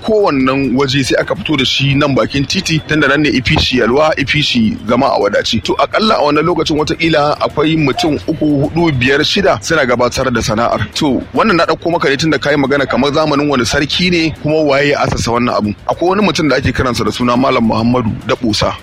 ɗauko wannan waje sai aka fito da shi nan bakin titi tunda nan ne ifishi yalwa ifishi zama a wadaci to akalla a wannan lokacin watakila akwai mutum uku hudu biyar shida suna gabatar da sana'ar to wannan na ɗauko maka ne tunda kayi magana kamar zamanin wani sarki ne kuma waye ya asasa wannan abu akwai wani mutum da ake kiransa da suna malam muhammadu da busa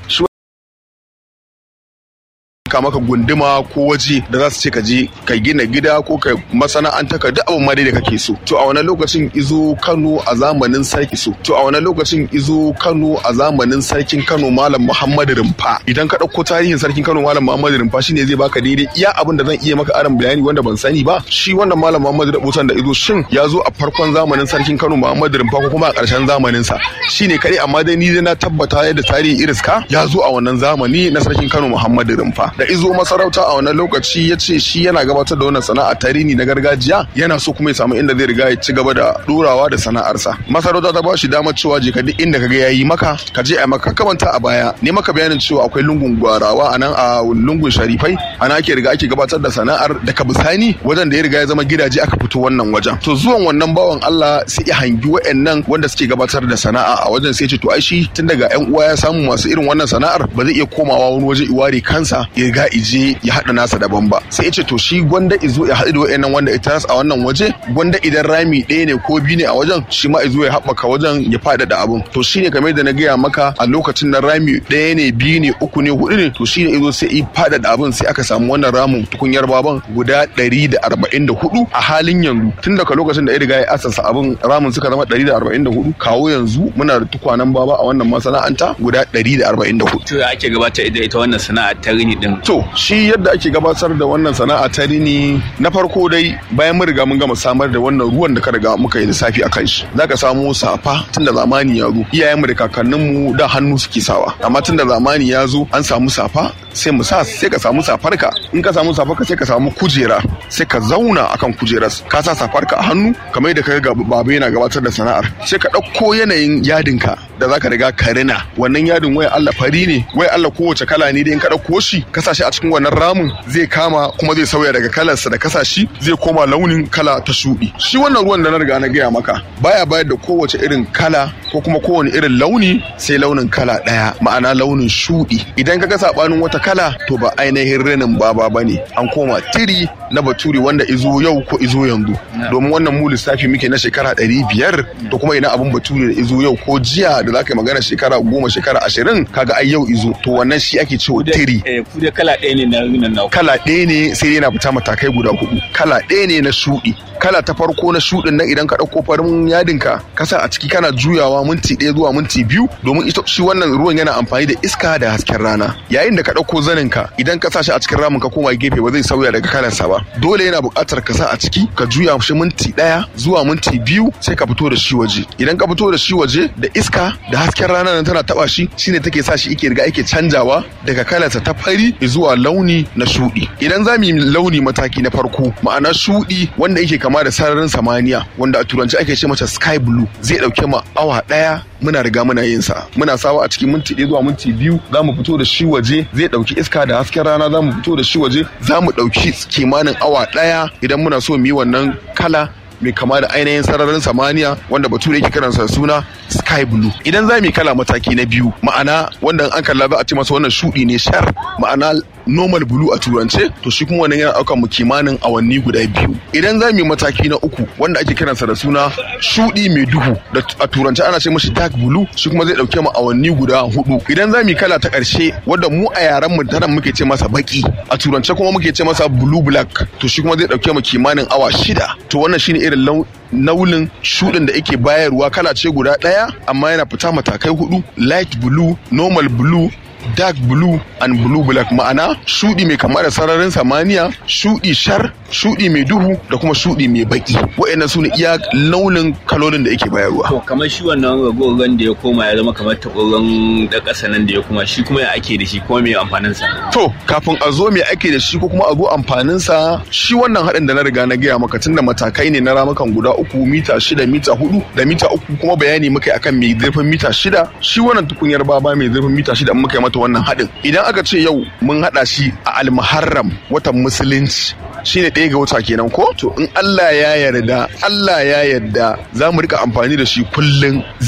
ka maka gunduma ko waje da za su ce ka je ka gina gida ko ka masana'anta ka duk abin ma dai da kake so to a wannan lokacin izo Kano a zamanin sarki so to a wannan lokacin izo Kano a zamanin sarkin Kano Malam Muhammad Rumfa idan ka dauko tarihin sarkin Kano Malam Muhammad Rumfa shine zai baka daidai iya abin da zan iya maka aran bayani wanda ban sani ba shi wannan Malam Muhammad Rumfa da izo shin ya zo a farkon zamanin sarkin Kano Muhammad Rumfa ko kuma a ƙarshen zamanin sa shine kai amma dai ni dai na tabbata yadda tarihi iriska ya zo a wannan zamani na sarkin Kano Muhammad Rumfa da izo masarauta a wannan lokaci ya ce shi yana gabatar da wannan sana'a tarini na gargajiya yana so kuma ya samu inda zai riga ya ci gaba da ɗorawa da sana'arsa masarauta ta ba shi damar cewa je ka duk inda kaga yayi maka ka je a maka kamanta a baya ne maka bayanin cewa akwai lungun gwarawa a nan a lungun sharifai ana ake riga ake gabatar da sana'ar da ka bisani wajen da ya riga ya zama gidaje aka fito wannan wajen to zuwan wannan bawan Allah sai ya hangi wa'annan wanda suke gabatar da sana'a a wajen sai ya ce to ai shi tun daga yan uwa ya samu masu irin wannan sana'ar ba zai iya komawa wani waje iware kansa ya riga je ya haɗa nasa daban ba sai ya ce to shi gwanda izo ya haɗu da wa'annan wanda ita a wannan waje gwanda idan rami ɗaya ne ko biyu ne a wajen shi ma izo ya haɓaka wajen ya faɗaɗa abun to shine kamar da na gaya maka a lokacin na rami ɗaya ne biyu ne uku ne hudu ne to shine izo sai i faɗaɗa abun sai aka samu wannan ramin tukunyar baban guda ɗari da arba'in da hudu a halin yanzu tun daga lokacin da ya riga ya asasa abun ramin suka zama ɗari da arba'in da hudu kawo yanzu muna da tukwanen baba a wannan masana'anta guda ɗari da arba'in da hudu. To ake gabatar da ita wannan sana'a ta rini din. To shi yadda ake gabatar da wannan sana'a ta rini na farko dai bayan mun riga mun gama samar da wannan ruwan da ka riga muka yi lissafi a kan shi zaka samu safa tun da zamani ya zo iyayenmu da kakanninmu da hannu suke sawa amma tun da zamani ya zo an samu safa sai mu sa sai ka samu safarka in ka samu safarka sai ka samu kujera sai ka zauna akan kujerar ka sa safarka a hannu kamar yadda ka ga baba yana gabatar da sana'ar sai ka ɗauko yanayin yadinka da zaka riga ka rina wannan yadin waya Allah fari ne waya Allah kowace kala ne da in ka ɗauko shi ka sa shi a cikin wannan ramin zai kama kuma zai sauya daga kalarsa da kasa shi zai koma launin kala ta shuɗi shi wannan ruwan da na riga na gaya maka baya bayar da kowace irin kala ko kuma kowane irin launi sai launin kala ɗaya ma'ana launin shuɗi idan ka ga saɓanin wata kala to ba ainihin rinin baba ba ne an koma tiri na baturi wanda izo yau ko izo yanzu domin wannan mu lissafi muke na shekara ɗari biyar to kuma ina abin baturi da izo yau ko jiya da za ka yi magana shekara goma shekara ashirin kaga ai yau izo to wannan shi ake cewa tiri Ku dai kala ɗaya ne na rinin na kala ɗaya ne sai yana fita matakai guda hudu kala ɗaya ne na shuɗi kala ta farko na shuɗin nan idan ka ɗauko farin yadinka ka sa a ciki kana juyawa minti ɗaya zuwa minti biyu domin ita shi wannan ruwan yana amfani da iska da hasken rana yayin da ka ɗauko zaninka idan ka sa shi a cikin ramin ka koma gefe ba zai sauya daga kalarsa ba dole yana buƙatar ka sa a ciki ka juya shi minti ɗaya zuwa minti biyu sai ka fito da shi waje idan ka fito da shi waje da iska da hasken rana nan tana taɓa shi shine take sa shi ike riga ake canjawa daga kalarsa ta fari zuwa launi na shuɗi idan za mu yi launi mataki na farko ma'ana shuɗi wanda yake kama da sararin samaniya wanda a turanci ake ce mata sky blue zai ɗauke mu awa ɗaya muna riga muna yin sa muna sawa a cikin minti ɗaya zuwa minti biyu za mu fito da shi waje zai ɗauki iska da hasken rana za mu fito da shi waje za mu ɗauki kimanin awa ɗaya idan muna so mu yi wannan kala mai kama da ainihin sararin samaniya wanda bature yake kiransa suna sky blue idan za mu yi kala mataki na biyu ma'ana wanda an kalla za a ce masa wannan shudi ne shar ma'ana normal blue a turance to shi kuma wannan yana ɗaukar mu kimanin awanni guda biyu idan za mu yi mataki na uku wanda ake kiransa da suna shudi mai duhu da a turance ana ce mashi dark blue shi kuma zai ɗauke mu awanni guda hudu idan za mu yi kala ta ƙarshe wanda mu a yaren mu tanan muke ce masa baki a turance kuma muke ce masa blue black to shi kuma zai ɗauke mu kimanin awa shida to wannan shine irin naunin shuɗin da yake bayarwa kala ce guda ɗaya amma yana fita matakai hudu light blue normal blue dark blue and blue black ma'ana shudi mai kama da sararin samaniya shudi shar shudi mai duhu da kuma shudi mai baki wa'annan su ne iya launin kalolin da yake bayarwa To kamar shi wannan ragogon da ya koma ya zama kamar taɓoron da ƙasa nan da ya kuma shi kuma ya ake da shi kuma mai amfanin sa. to kafin a zo mai ake da shi ko kuma a zo amfanin sa shi wannan haɗin da na riga na gaya maka tunda matakai ne na ramukan guda uku mita shida mita hudu da mita uku kuma bayani muka yi akan mai zurfin mita shida shi wannan tukunyar baba mai zurfin mita shida muka yi mata wannan haɗin idan aka ce yau mun haɗa shi a almuharram watan musulunci shine ɗaya ga wata kenan ko to in Allah ya yarda Allah ya yarda za mu rika amfani da shi kullum